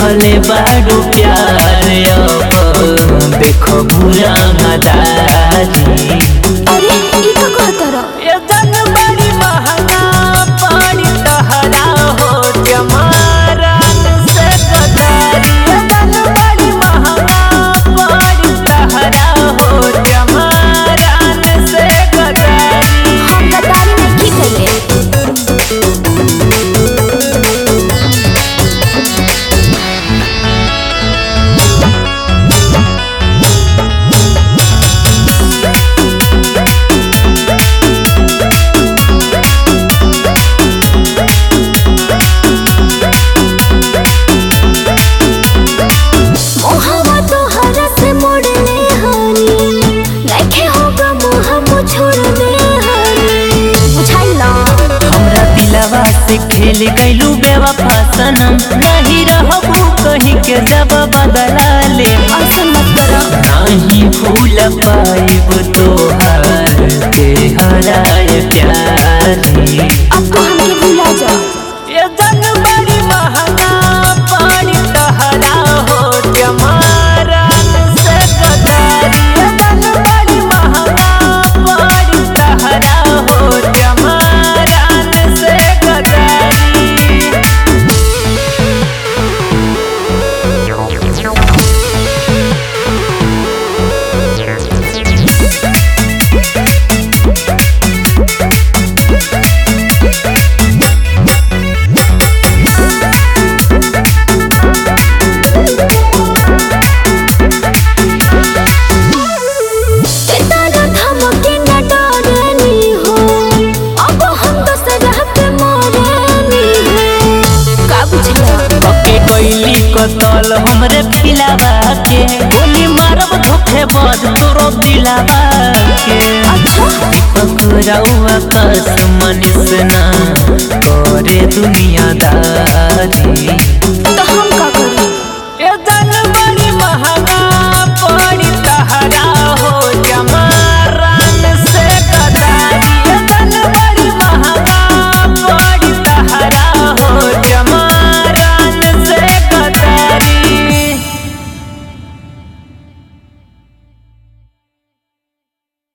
देखले बाडू प्यार अब देखो बुरा मदारी अरे ई का कहतर ये जन बड़ी महंगा पड़ी तहरा हो जमारन से गदारी ये जन बड़ी महंगा पड़ी तहरा हो जमारन से गदारी हम गद्दारी में की करे मोहवा तोहरा से मोड़ले हानी नइखे होगा मोह मु छोड़ले हानी बुझाइला हमरा दिलवा से खेल गइलू बेवफा सनम नहीं रहबू कहीं के जब बदला ले ऐसन मत करो नहीं भूल पाइब तोहार के हराए प्यारी अब तो हमके भुला जा ये जग बड़ी महंगा पानी तहरा हो जमारन से गदारी ये जग बड़ी महंगा पानी तहरा हो जमारन से गदारी तेरा धमके न डरनी हो अब हम दूसरा पे मरनी हो का बुझला पके कोइली कतल हमरे पिलावा के गोली मारब धोखे बज तोरो दिलावा के अच्छा पकड़ाऊ आकाश मनिस ना करे दुनियादारी तो हम